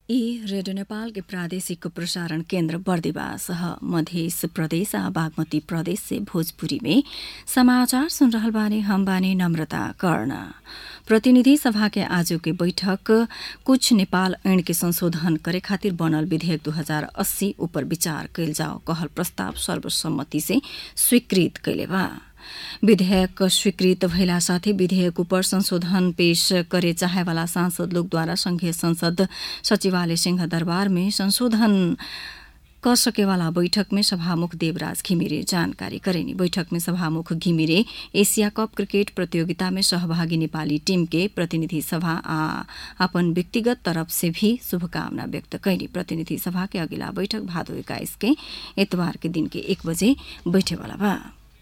ई रेडियो नेपाल के प्रादेशिक प्रसारण केन्द्र बर्दिवास ह मध्य प्रदेश आ बागमती प्रदेश से भोजपुरी में समाचार सुन रहल बानी हम बानी नम्रता कर्ण प्रतिनिधि सभा के आज के बैठक कुछ नेपाल ऐन के संशोधन करे खातिर बनल विधेयक 2080 ऊपर विचार कैल जाओ कहल प्रस्ताव सर्वसम्मति से स्वीकृत कैले बा विधेयक स्वीकृत भइला साथै विधेयक उपर संशोधन पेश करे चाहेवाला सांसद लोकद्वारा संघीय संसद सचिवालय सिंह दरबार में संशोधन क सकेवाला बैठक में सभामुख देवराज घिमिरे जानकारी करेनी बैठक में सभामुख घिमिरे एशिया कप क्रिकेट प्रतियोगिता में सहभागी नेपाली टीम के प्रतिनिधि सभा आ अपन व्यक्तिगत तरफ से भी शुभकामना व्यक्त कैली प्रतिनिधि सभा के अगिला बैठक भादो एक्काइस के एतबार के दिन के एक बजे बैठेवाला बा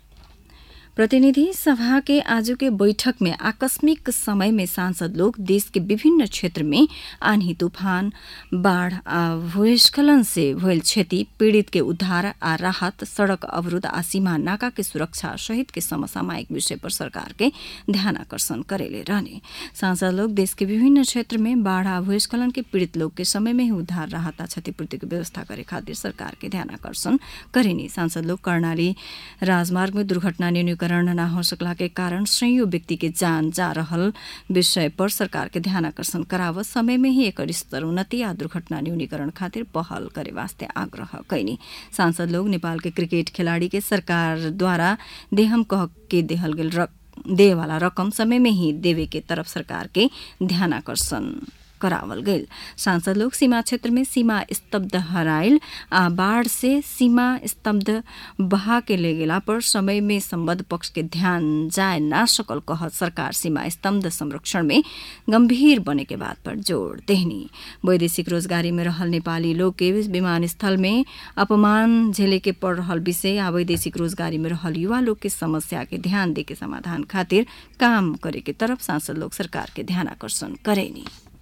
प्रतिनिधि सभा के आज के बैठक में आकस्मिक समय में सांसद लोग देश के विभिन्न क्षेत्र में आन्ही तूफान बाढ़ आ भूस्खलन से भइल क्षति पीड़ित के उद्धार आ राहत सड़क अवरोध आ सीमा नाका के सुरक्षा सहित के समसामयिक विषय पर सरकार के ध्यान आकर्षण करेले रहने सांसद लोग देश के विभिन्न क्षेत्र में बाढ़ आ भूस्खलन के पीड़ित लोग के समय में ही उद्धार राहत आ क्षतिपूर्ति के व्यवस्था करे खातिर सरकार के ध्यान आकर्षण करेनी सांसद लोग कर्णाली राजमार्ग में दुर्घटना न्यूनीकरण न्यूनीकरण न हो सकला के कारण सयौं व्यक्ति के जान जा रहल विषय पर सरकार के ध्यान आकर्षण कराव समय में ही एकर स्तर उन्नति आ दुर्घटना न्यूनीकरण खातिर पहल करे वास्ते आग्रह कैनी सांसद लोग नेपाल के क्रिकेट खिलाड़ी के सरकार द्वारा देहम कह के देहल गेल रक, दे वाला रकम समय में ही देवे के तरफ सरकार के ध्यान आकर्षण करावल गईल सांसद लोग सीमा क्षेत्र में सीमा स्तब्ध हराइल आ बाढ़ से सीमा स्तब्ध बहा के ले गेला पर समय में संबद्ध पक्ष के ध्यान जाए ना सकल कहत सरकार सीमा स्तब्ध संरक्षण में गंभीर बने के बात पर जोड़ देहनी वैदेशिक रोजगारी में रहल नेपाली लोग के विमानस्थल में अपमान झेले के पड़ रहल विषय आ वैदेशिक रोजगारी में रहल युवा लोग के समस्या के ध्यान दे के समाधान खातिर काम करे के तरफ सांसद लोग सरकार के ध्यान आकर्षण करेनी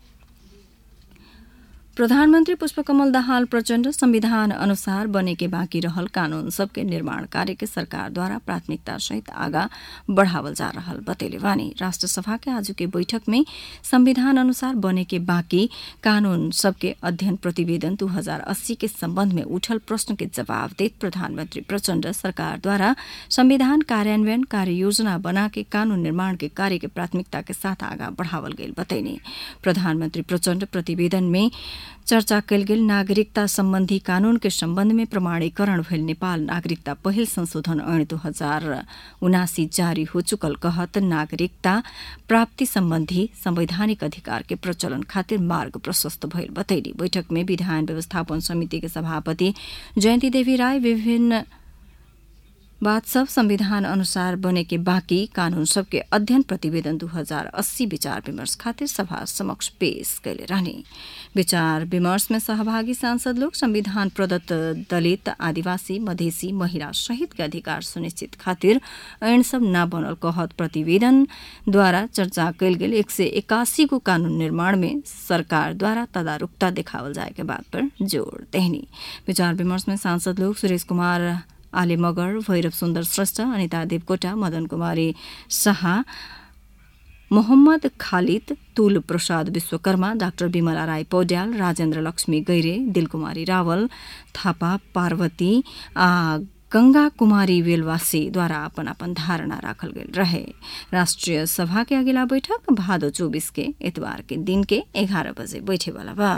प्रधानमन्त्री पुष्पकमल दाहाल प्रचण्ड संविधान अनुसार बने के बाँकी रहल कानून सबके निर्माण कार्य के सरकारद्वारा प्राथमिकता सहित आगा बढ़ावल जा रहल बतेले वानी राष्ट्रसभा के आज के बैठक में संविधान अनुसार बने के बाँकी कानून सबके अध्ययन प्रतिवेदन दू हजार अस्सी के सम्बन्ध में उठल प्रश्न के जवाब देत प्रधानमन्त्री प्रचण्ड सरकारद्वारा संविधान कार्यान्वयन कार्य योजना बना के कानून निर्माण के कार्य के प्राथमिकता के साथ आगा बढ़ावल गेल बतैने प्रधानमन्त्री प्रचण्ड प्रतिवेदन में चर्चा कयल गेल नागरिकता सम्बन्धी कानून के सम्बन्ध में प्रमाणीकरण भइल नेपाल नागरिकता पहिल संशोधन ऐन दू हजार उनासी जारी हो चुकल कहत नागरिकता प्राप्ति सम्बन्धी संवैधानिक अधिकार के प्रचलन खातिर मार्ग प्रशस्त भइल बतैली बैठक में विधान व्यवस्थापन समिति के सभापति जयन्ती देवी राय विभिन्न बात सब संविधान अनुसार बने के बाँकी कानून सबके अध्ययन प्रतिवेदन दू हजार अस्सी विचार विमर्श खातिर सभा समक्ष पेश कैले रहने विचार विमर्श में सहभागी सांसद लोग संविधान प्रदत्त दलित आदिवासी मधेसी महिला सहित के अधिकार सुनिश्चित खातिर ऐन सब न बनल कहत प्रतिवेदन द्वारा चर्चा कैल गेल एक सय एकासी को कानून निर्माण में सरकार द्वारा तदारुकता देखावल जाए के बात पर जोड़ देहनी विचार विमर्श में सांसद लोग सुरेश कुमार आले मगर भैरव सुन्दर श्रेष्ठ अनिता देवकोटा मदन कुमारी शाह मोहम्मद खालिद तुल प्रसाद विश्वकर्मा डाक्टर विमला राई पौड्याल राजेन्द्र लक्ष्मी गैरे दिलकुमारी रावल थापा पार्वती आ गंगा कुमारी वेलवासीद्वारा अपन अपन धारणा राखल गेल रहे राष्ट्रिय सभा के अगिला बैठक भादो चौबीस के एतवार के दिन के एघारह बजे बैठेवाला बा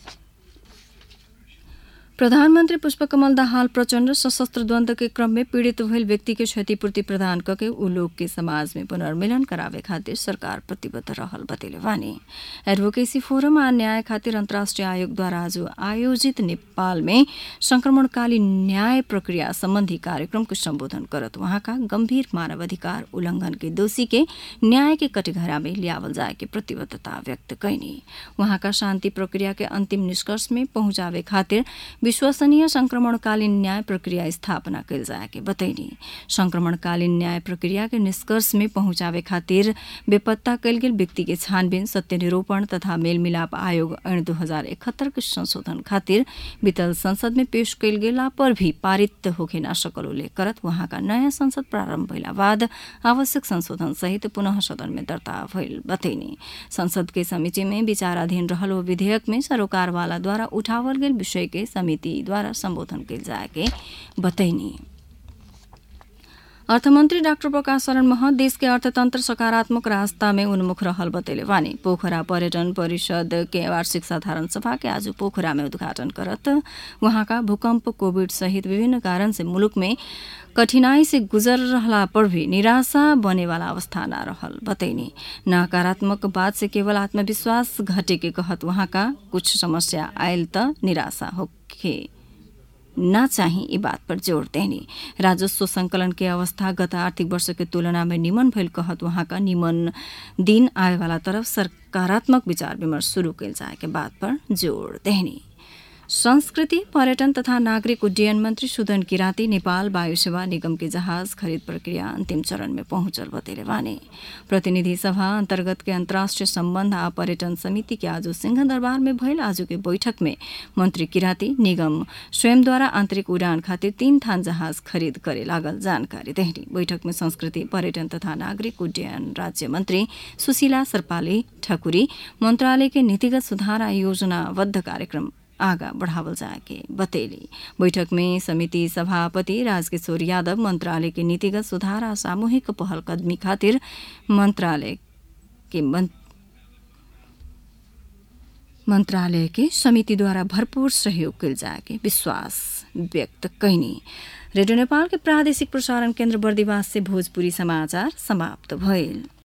प्रधानमन्त्री पुष्पकमल दाहाल प्रचण्ड सशस्त्र द्वन्द्व के क्रम में पीड़ित भइल व्यक्ति के क्षतिपूर्ति प्रदान करके ऊ लोग के समाज में पुनर्मिलन करावे खातिर सरकार प्रतिबद्ध रहल बतेले वानी एडभोकेसी फोरम आ न्याय खातिर अन्तर्राष्ट्रिय आयोगद्वारा आज आयोजित नेपाल में संक्रमणकालीन न्याय प्रक्रिया सम्बन्धी कार्यक्रम को सम्बोधन करत वहाँका गम्भीर मानवाधिकार उल्लंघन के दोषी के न्याय के कटिघरा में लियावल जाए के प्रतिबद्धता व्यक्त कैनी वहाँका शान्ति प्रक्रिया के अन्तिम निष्कर्ष में पहुंचावे खातिर विश्वसनीय संक्रमणकालीन न्याय प्रक्रिया स्थापना कैल जाए के बतैनी संक्रमणकालीन न्याय प्रक्रिया के निष्कर्ष में पहुंचावे खातिर बेपत्ता कैल गेल व्यक्ति के छानबीन सत्य निरूपण तथा मेलमिलाप आयोग ऐन दू हजार इकहत्तर के संशोधन खातिर बीतल संसद में पेश कैल गेला पर भी पारित होके न सकल उल्लेख करत वहाँका नयाँ संसद प्रारम्भ भइला बाद आवश्यक संशोधन सहित पुनः सदन में दर्ता भइल बतैनी संसद के समिति में विचाराधीन रहल वो विधेयक में सरोकारवाला द्वारा उठावल गेल विषय के समिति द्वारा सम्बोधन कैल जाए के बतैनी अर्थमन्त्री डाक्टर प्रकाश शरण मह देश के अर्थतन्त्र सकारात्मक रास्ता में उन्मुख रहल बतैले वानी पोखरा पर्यटन परिषद के वार्षिक साधारण सभा के आज पोखरा में उद्घाटन करत वहाँका भूकम्प कोविड सहित विभिन्न कारण से मुलुक में कठिनाई से गुजर रहला पर भी निराशा बने वाला अवस्था न रहल बतैनी नकारात्मक बात से केवल आत्मविश्वास घटे के कहत वहाँका कुछ समस्या आयल त निराशा होखे न चाहिँ यी बात पर जोड़ देनी राजस्व संकलन के अवस्था गत आर्थिक वर्ष के तुलना में निमन भइल कहत वहाँका निमन दिन आए वाला तरफ सकारात्मक विचार विमर्श शुरू कैल जाए के बात पर जोड़ देनी संस्कृति पर्यटन तथा नागरिक उड्डयन मन्त्री सुदन किराँती नेपाल वायु सेवा निगम के जहाज खरिद प्रक्रिया अन्तिम चरण में पहुंचल बतेले वाने प्रतिनिधि सभा अन्तर्गत के अन्तर्राष्ट्रिय सम्बन्ध आ पर्यटन समिति के आज सिंह दरबार में भइल आज के बैठक में मन्त्री किराँती निगम स्वयंद्वारा आन्तरिक उडान खातिर तीन थान जहाज खरिद करे लागल जानकारी देहनी बैठक में संस्कृति पर्यटन तथा नागरिक उड्डयन राज्य मन्त्री सुशीला सरपाली ठकुरी मन्त्रालय के नीतिगत सुधार आ योजनाबद्ध कार्यक्रम आगा बढ़ावल जाके बतेली बैठक में समिति सभापति राजकिशोर यादव मंत्रालय के नीतिगत सुधार आ सामूहिक पहल कदमी खातिर मंत्रालय के मंत्रालय के समितिद्वारा भरपूर सहयोग कल जाके विश्वास व्यक्त कैनी रेडियो नेपाल के प्रादेशिक प्रसारण केन्द्र बर्दिवास से भोजपुरी समाचार समाप्त भइल